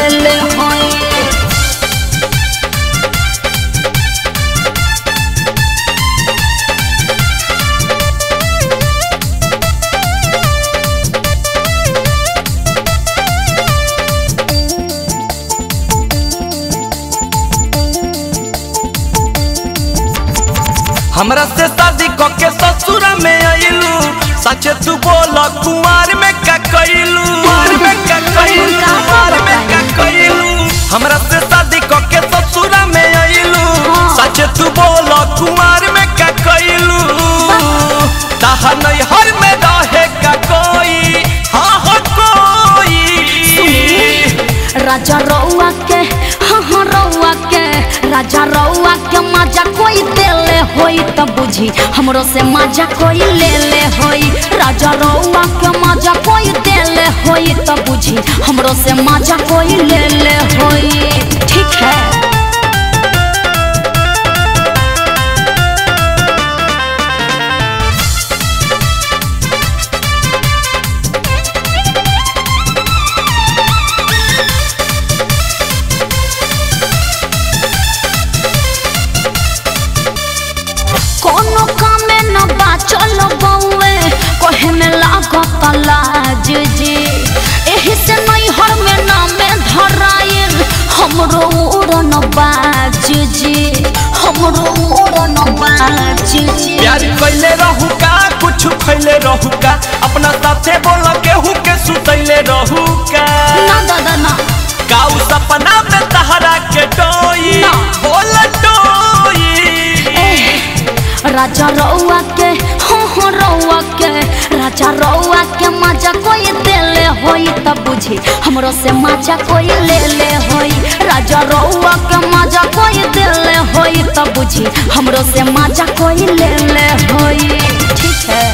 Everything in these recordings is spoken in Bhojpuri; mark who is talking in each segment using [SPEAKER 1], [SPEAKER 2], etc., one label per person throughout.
[SPEAKER 1] ले ले होई
[SPEAKER 2] हमरा से शादी क के ससुर में आइलू सच तू बोल कुमार में का कइलू कुमार में का कइलू कुमार में का कइलू हमरा से शादी क के ससुर में आइलू सच तू बोल कुमार में का कइलू ताहा नहीं हर में रहे का कोई हाँ हो कोई
[SPEAKER 1] राजा रउआ के हाँ हाँ रउआ के राजा रउआ के मजा कोई देले होई त बुझी हमरो से मजा कोई ले ले होई राजा रउआ के मजा कोई देले होई त बुझी हमरो से मजा कोई ले ले होई ठीक है कोनो कामे न बाचल बउए कहे में लागत लाज जी एही से नहीं हर में नामे धराइल हमरो उड़न बाज जी हमरो उड़न बाज जी
[SPEAKER 2] प्यार कैले रहू का कुछ खैले रहू का अपना साथे बोल केहू के सुतैले रहू का
[SPEAKER 1] ना दादा ना
[SPEAKER 2] काऊ सपना में तहरा के डोई
[SPEAKER 1] ना।
[SPEAKER 2] बोल डोई
[SPEAKER 1] एह, राजा रउआ के हो हो रउआ के राजा रउआ के मजा कोई देले होई त बुझी हमरो से मजा कोई ले ले होई राजा रउआ के मजा कोई देले होई त बुझी हमरो से मजा कोई ले ले होई ठीक है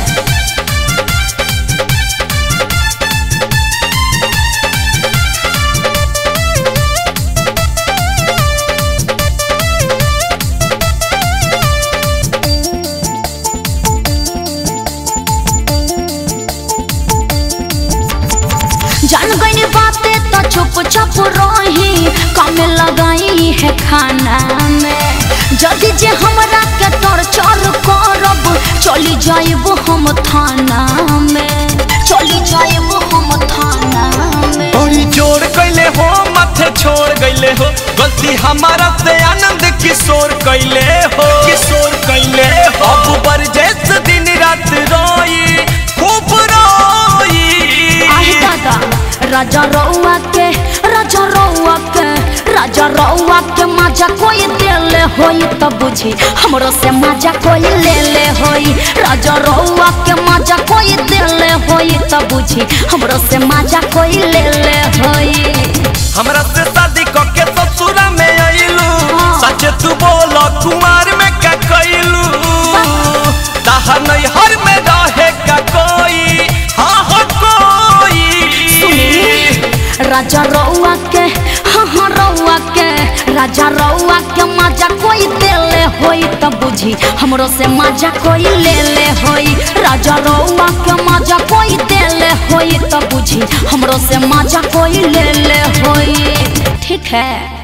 [SPEAKER 1] जान गई बातें तो चुप चाप रही कम लगाई है खाना में जदि जे हमरा के टॉर्चर करब चली जाइब हम थाना में चली जाइब हम थाना में
[SPEAKER 2] बड़ी जोर कैले हो माथे छोड़ गईले हो गलती हमारा से आनंद किशोर कैले हो किशोर कैले हो अब बरजेस दिन रात रोई खूब रोई
[SPEAKER 1] आही दादा राजा रउआ के राजा रउआ के राजा रउआ के मजा कोई देले होई त बुझी हमरो से मजा कोई ले ले होई राजा रउआ के मजा कोई देले होई त बुझी हमरो से मजा कोई ले ले होई
[SPEAKER 2] हमरा से शादी क के ससुरा में आइलू
[SPEAKER 1] हाँ।
[SPEAKER 2] सच तू बोल कुमार में का कइलू ताहा नहीं हर में रहे का कोई हाँ हो कोई
[SPEAKER 1] सुनी राजा रउआ के हाँ हाँ रउआ के राजा रउआ के मजा कोई देले होई त बुझी हमरो से मजा कोई ले ले होई राजा रउआ के मजा कोई देले होई त बुझी हमरो से मजा कोई ले ले होई ठीक है